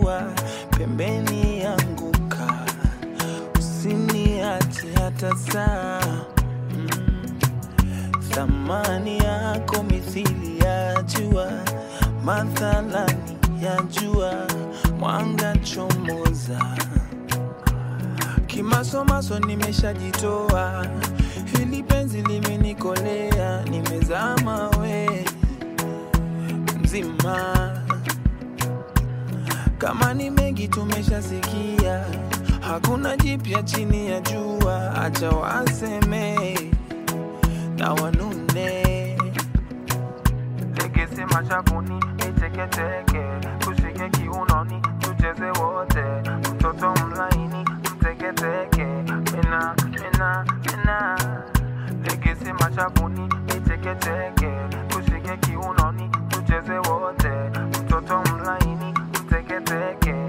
jua pembeni yanguka, usiniache hata saa mm. Thamani yako mithili ya jua, mathalani ya jua, mwanga chomoza. Kimasomaso nimeshajitoa, hili penzi limenikolea, nimezama we mzima. Kama ni mengi tumeshasikia, hakuna jipya chini ya jua, acha waseme na wanune. Legese machakuni niteketeke, tushike kiunoni tucheze wote, mtoto mlaini mteketeke, mina mina mina. Legese machakuni niteketeke, tushike kiunoni tucheze wote, mtoto mlaini mteketeke,